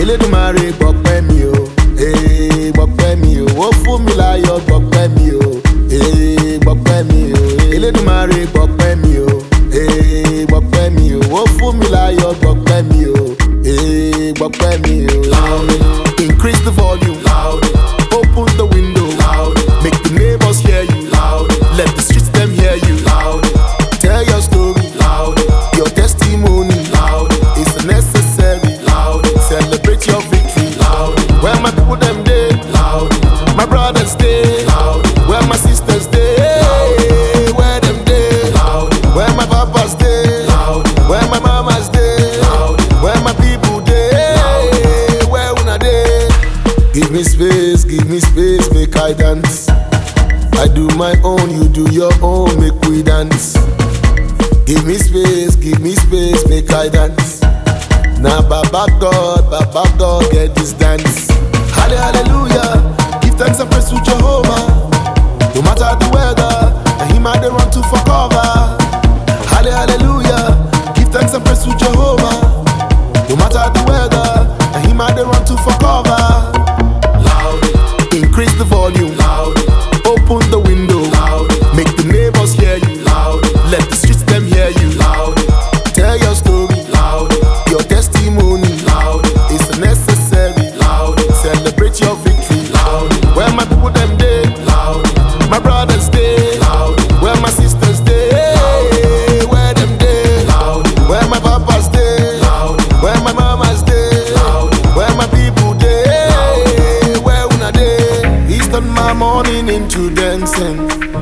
Elédùmarè gbọpẹ́ mi o ee gbọpẹ́ mi o ó fún mi láyọ̀ gbọpẹ́ mi o ee gbọpẹ́ mi o Elédùmarè gbọpẹ́ mi o ee gbọpẹ́ mi o ó fún mi láyọ̀ gbọpẹ́ mi o ee gbọpẹ́ mi o. increase the volume loud open the window loud make the neighbors hear you loud let the streets dem hear you loud tell your story loud your testimony loud is necessary loud celebrate your victory loud where my people dem dey loud my brothers dey loud where my sisters dey where dem dey loud where my papas dey loud where my mamas dey loud where my people dey where una dey. Give me space, give me space, make I dance. I do my own, you do your own, make we dance. Give me space, give me space, make I dance. Now, Baba God, Baba God, get this dance. Halle- Hallelujah, give thanks and praise to Jehovah. No matter the weather, and him I dey run to for cover. Halle- Hallelujah, give thanks and praise to Jehovah. No matter the weather, and him I dey run to for cover. Loud, increase the volume. Loud, open the window. Loud, make the neighbors hear you. Loud, let the streets them hear you. Loud, tell your story. Loud, your testimony. Loud, is necessary. Loud, celebrate your victory. Loud, where my people them dey. Loud, my brothers dey. Loud, where my sisters dey. Where them dey. Loud, where my papas dey. Loud, where my mamas dey. Loud, where my people dey. Where una dey. He's turned my morning into dancing.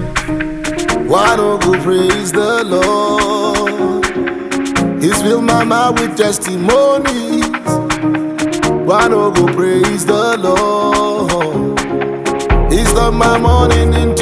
Why don't go praise the Lord? He's filled my mouth with testimonies. Why don't go praise the Lord? He's turned my morning into